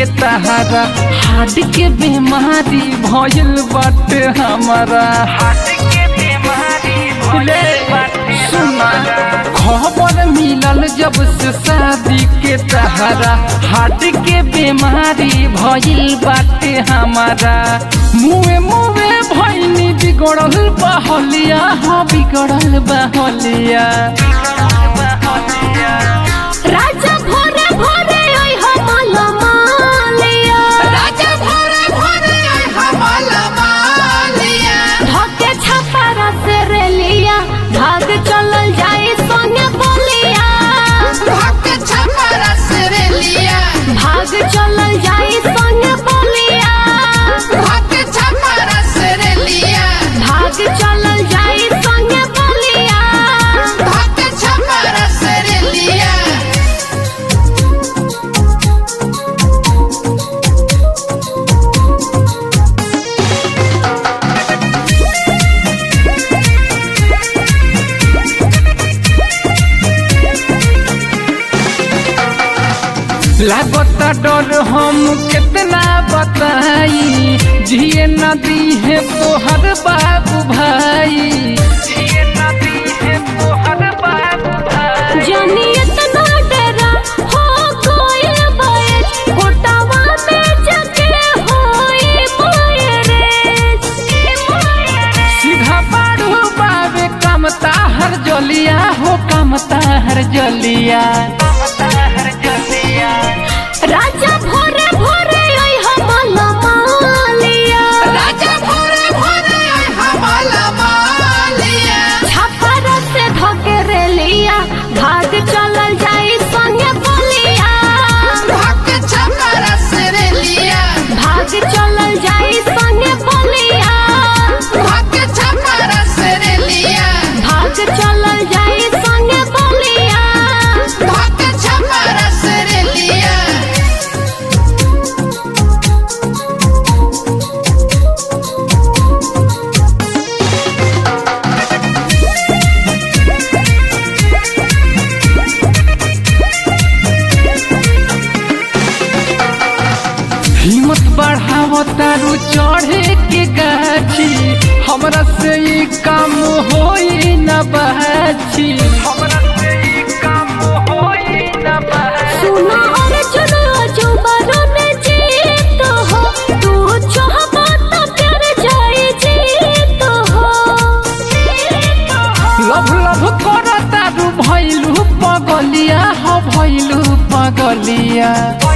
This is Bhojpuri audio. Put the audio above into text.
के तहारा हार्ट के बीमारी भइल बाटे हमारा ले, सुना खबर मिलल जब से शादी के तहारा हार्ट के बीमारी भइल बाटे हमारा मुए मुए भइनी बिगड़ल बहलिया हाँ बिगड़ल बहलिया राजा भोरे भोरे ओइ हमल मालिया राजा भोरे भोरे हमल मालिया धके छपरा से रेलिया भाग चलल जाई संगे बोलिया भक्त छपर सिरलिया भाग चलल जाई संगे बोलिया भक्त छपर सिरलिया भाग चलल जाई संगे बोलिया भक्त छपर सिरलिया लागता डर हम कितना बताई जिए नदी है तोहर बाबू भाई जिए नदी है तोहर बाबू भाई जानी इतना डरा हो कोई बैठ कोटावा में जगे होई मायरे सीधा बाड़ू बाबे कमता हर जलिया हो कमता हर जलिया राजा भोरे भोरे ओइ हमल मालिया राजा भोरे भोरे हमल मालिया छपर से धके रेलिया भाग चलल जाई संगे बोलिया भक्त छपर सिरलिया भाग चलल जाई संगे बोलिया भक्त छपर सिरलिया भाग चलल जाई संगे बोलिया भक्त छपर सिरलिया हिम्मत बढ़ाव तारू चढ़े के गाछी हमरा से ई काम होई न बहाची हमरा से ई काम होई न बहाची सुनो अर्जुन जुमरो ने जीत हो तू चाहबा तो प्यार जाई जीत हो लभ लभ कर तारू भैलू पगलिया हो भैलू पगलिया